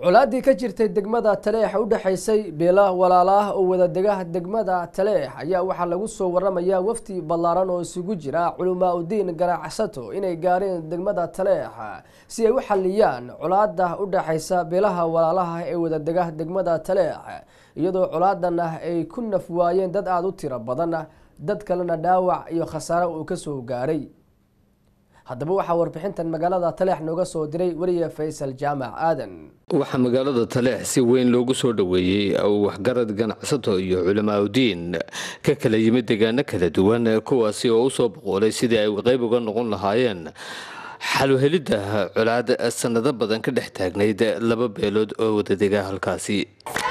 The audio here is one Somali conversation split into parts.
colaaddii ka jirtay degmada taleex u dhexaysay beela walaalaah oo wadadega degmada taleex ayaa waxaa lagu soo waramayaa wafdi ballaaran oo isugu jira culamaa udiin ganacsato inay gaareen degmada taleex si ay u xaliyaan colaada u dhexaysa beelaha walaalaha ee wadadega degmada taleex iyadoo colaadan ah ay ku naf waayeen dad aada u tiro badan dad kalena dhaawac iyo khasaare uu kasoo gaaray haddaba waxaa warbixintan magaalada taleex nooga soo diray weliya faysal jaamac aadan waxaa magaalada taleex si weyn loogu soo dhoweeyey waxgarad ganacsato iyo culamaauddiin ka kala yimid deegaano kala duwan kuwaasi oo usoo boqoolay sidii ay qeyb uga noqon lahaayeen xaluhelidda colaad sanado badan ka dhex taagnayd laba beelood oo wadadega halkaasi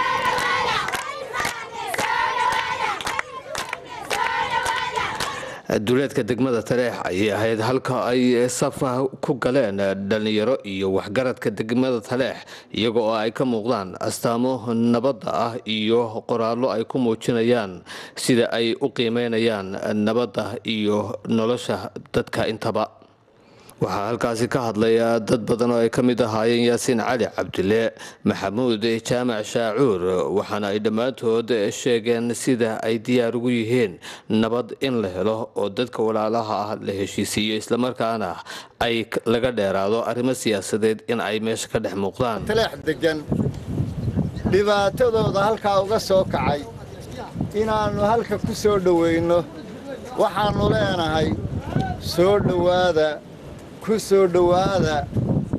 duleedka degmada taleex ayay ahayd halka ay safa ku galeen dhalinyaro iyo waxgaradka degmada taleex iyaga oo ay ka muuqdaan astaamo nabadda ah iyo qoraallo ay ku muujinayaan sida ay u qiimeynayaan nabadda iyo nolosha dadka intaba waxaa halkaasi ka hadlay dad badan oo ay ka mid ahaayeen yaasiin cali cabdile maxamuud jaamac shaacuur waxaana ay dhammaantood sheegeen sida ay diyaar ugu yihiin nabad in la helo oo dadka walaalaha ah la heshiisiiyo islamarkaana ay laga dheeraado arrimo siyaasadeed in ay meesha ka dhex muuqdaan taleex degan dhibaatadooda halkaa uga soo kacay inaannu halka ku soo dhowayno waxaannu leenahay soo dhowaada ku soo dhowaada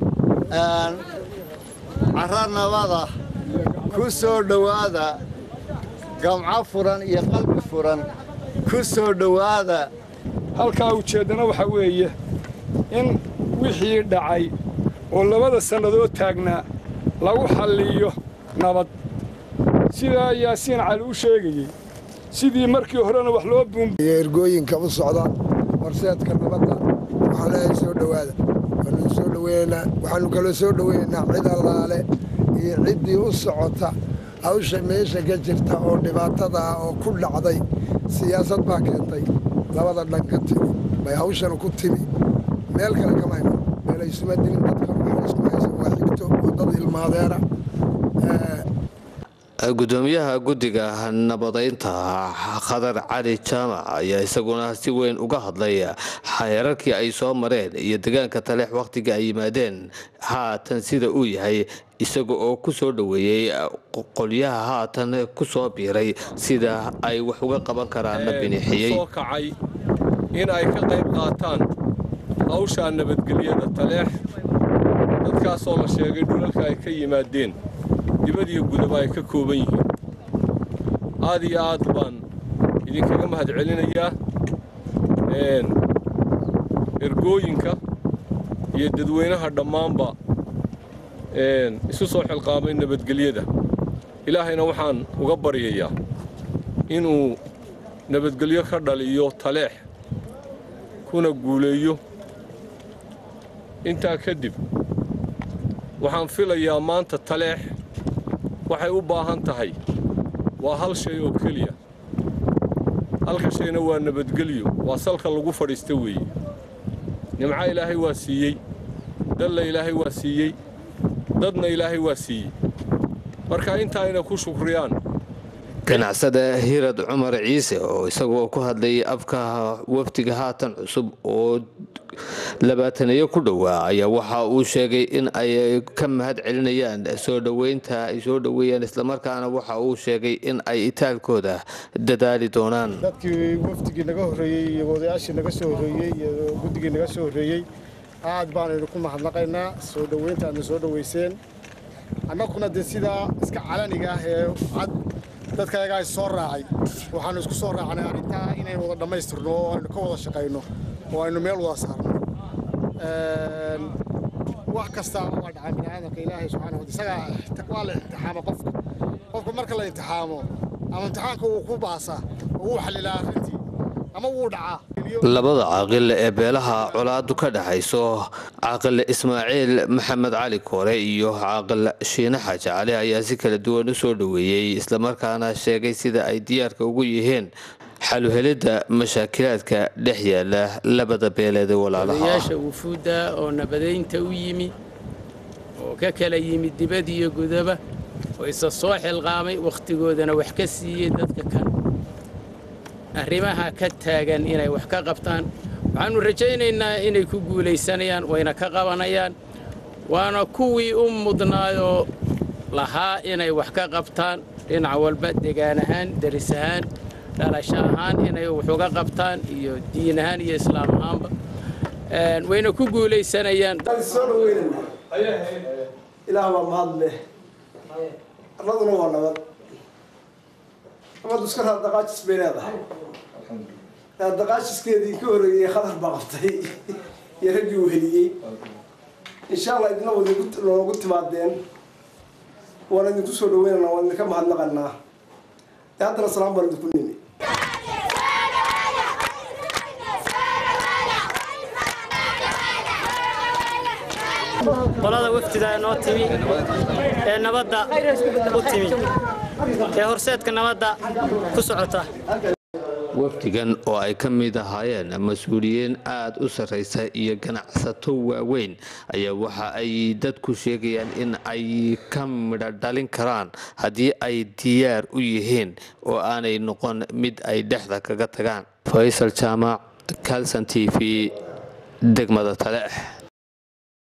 carra nabada ku soo dhowaada gamco furan iyo qalbi furan ku soo dhowaada halkaa ujeeddana waxaa weeye in wixii dhacay oo labada sannadood taagnaa lagu xalliyo nabad sidaa yaasiin cali u sheegayey sidii markii horena wax loo buergooyinka u socda horseedka nabadda waxaan leeyahay soo dhowaada waanu soo dhoweynaynaa waxaannu kaloo soo dhoweynaynaa cid allaale iyo ciddii u socota hawsha meesha ka jirta oo dhibaatada ah oo ku dhacday siyaasad baa keentay labada dhan ka timi bay hawshana ku timi meel kale kamayno meelaysuma dilin dadkan waxaan isku haysan waa xigto oo dad ilmaadeera gudoomiyaha guddiga nabadaynta khadar cali jaamac ayaa isaguna si weyn uga hadlay xeerarkii ay soo mareen iyo deegaanka taleex wakhtiga ay yimaadeen haatan sida uu yahay isaga oo ku soo dhoweeyey qolyaha haatan ku soo biiray sida ay wax uga qaban karaanna binixiyey soo kacay in ay ka qayb qaataan hawshaa nabadgelyada taleex dadkaasoo la sheegay dhulalka ay ka yimaadeen dibadiyo gudaba ay ka kooban yihiin aad iyo aad baan idinkaga mahad celinayaa ergooyinka iyo dadweynaha dhammaanba isu soo xilqaamay nabadgelyada ilaahayna waxaan uga baryayaa inuu nabadgelyo ka dhaliyo taleex kuna guuleeyo intaa kadib waxaan filayaa maanta taleex waxay u baahan tahay waa hal shay oo keliya halka shayna waa nabadgelyo waa salka lagu fadhiista weeye nimco ilaahay waa siiyey dalla ilaahay waa siiyey dadna ilaahay waa siiyey marka intaa inay ku shukriyaan ganacsada hirad cumar ciise oo isagoo ku hadlayay afka wafdiga haatan cusub oo labaataneeyo ku dhowaa ayaa waxa uu sheegay in ay ka mahad celinayaan soo dhoweynta ay soo dhoweeyaan islamarkaana waxa uu sheegay in ay itaalkooda dadaali doonaan dadkii wafdigii naga horreeyey iyo odayaashii naga soo horreeyey iyo guddigii naga soo horreeyey aad baanaynu ku mahadnaqaynaa soo dhoweynta aadna soo dhoweyseen annaguna dee sidaa iska calaniga ah ee cad dadkayagaa is soo raacay waxaannu isku soo raacnay arrintaa inaynu wada dhammaystirno oo aynu ka wada shaqayno oo aynu meel wada saarno wax kastaaba waa dhacaa bini'aadamka ilaahay subxaana wata isagaa waa la imtixaama qofka qofka marka la imtixaamo ama imtixaanka uu ku baasaa oo wuu xallilaa arrintii ama wuu dhacaa labada caaqil ee beelaha colaadu ka dhexayso caaqil ismaaciil maxamed cali koore iyo caaqil shiine xaaji cali ayaa si kala duwan u soo dhoweeyey islamarkaana sheegay sida ay diyaarka ugu yihiin xaluhelidda mashaakilaadka dhex yaala labada beeleed ee walaalaha odayaasha wufuudda oo nabadaynta u yimi oo ka kala yimid dibad iyo gudaba oo isa soo xilqaamay wakhtigoodana wax ka siiyey dadka kan arrimaha ka taagan inay wax ka qabtaan waxaannu rajaynaynaa inay ku guulaysanayaan wayna ka qabanayaan waana kuwii u mudnaayoo lahaa inay wax ka qabtaan dhinac walba degaan ahaan deris ahaan dhalasho ahaan inay wax uga qabtaan iyo diin ahaan iyo islaam ahaanba wayna ku guulaysanayaan soo dhaweynana ilaah waa mahad leh arladuna waa nabad nabaddu iska raadaqaajis bay leedahay raadaqaajiskeedii ka horreeyey khatar baa qabtay iyo raggii uu heliyey insha allah idina wad noogu timaadeen waan idinku soo dhaweynana waan idinka mahadnaqanaa ee haddana salaam baan idinku nimi qolada wafdida noo timi ee nabadda u timi ee horseedka nabadda ku socota wafdigan oo ay ka mid ahaayeen mas-uuliyiin aad u sarraysa iyo ganacsato waaweyn ayaa waxa ay dadku sheegayaan in ay ka midho dhalin karaan haddii ay diyaar u yihiin oo aanay noqon mid ay dhexda kaga tagaan faysal jaamac calson t v degmada taleex